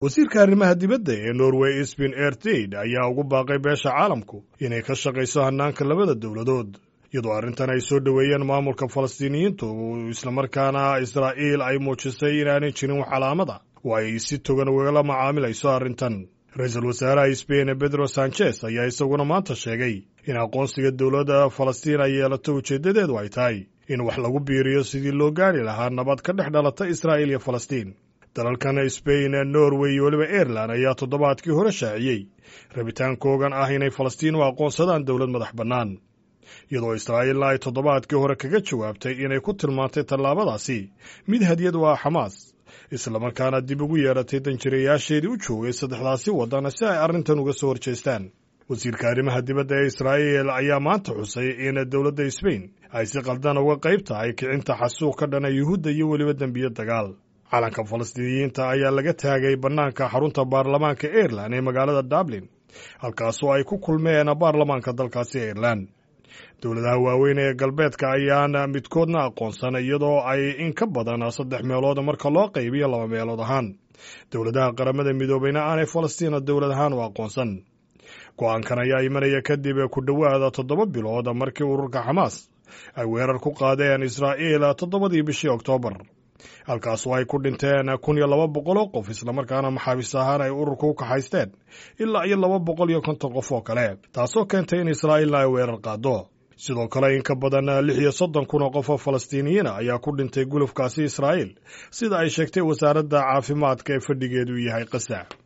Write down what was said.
wasiirka arrimaha dibadda ee norway sbin ertid ayaa ugu baaqay beesha caalamku inay ka shaqayso hannaanka labada dowladood iyadoo arrintan ay soo dhoweeyeen maamulka falastiiniyiintu islamarkaana israa'iil ay muujisay inaanay jirin wax calaamada oo ay si togan ugala macaamilayso arrintan ra-iisul wasaaraha sbain bedro sanchez ayaa isaguna maanta sheegay in aqoonsiga dowladda falastiin ay yeelato ujeeddadeedu ay tahay in wax lagu biiriyo sidii loo gaadhi lahaa nabad ka dhex dhalata israa'iil iyo falastiin dalalkan sbain norway iyo weliba airelan ayaa toddobaadkii hore shaaciyey rabitaankoogan ah inay falastiin u aqoonsadaan dowlad madax bannaan iyadoo israa'iilna ay toddobaadkii hore kaga jawaabtay inay ku tilmaantay tallaabadaasi mid hadiyad u ah xamaas islamarkaana dib ugu yeedhatay danjirayaasheedii u joogay saddexdaasi waddan si ay arrintan uga soo horjeestaan wasiirka arrimaha dibadda ee israa'iil ayaa maanta xusay in dowladda sbain ay si qaldan uga qayb tahay kicinta xasuuq ka dhana yuhuudda iyo weliba dembiyo dagaal calanka falastiiniyiinta ayaa laga taagay bannaanka xarunta baarlamaanka airelan ee magaalada dublin halkaasoo ay ku kulmeen baarlamaanka dalkaasi airelan dowladaha waaweyn ee galbeedka ayaan midkoodna aqoonsan iyadoo ay in ka badan saddex meelood marka loo qaybiyo laba meelood ahaan dowladaha qaramada midoobeyna aanay falastiina dowlad ahaan u aqoonsan go-aankan ayaa imanaya kadib ku dhowaada toddoba bilood markii ururka xamaas ay weerar ku qaadeen israa'iil toddobadii bishii oktoobar halkaasoo ay ku dhinteen kun iyo laba boqol oo qof islamarkaana maxaabiis ahaan ay ururka u kaxaysteen ilaa iyo laba boqol iyo konton qof oo kale taasoo keentay in israa'iilna ay weerar qaado sidoo kale in ka badan lix iyo soddon kun oo qof oo falastiiniyiina ayaa ku dhintay gulufkaasi israa'iil sida ay sheegtay wasaaradda caafimaadka ee fadhigeedu yahay qasa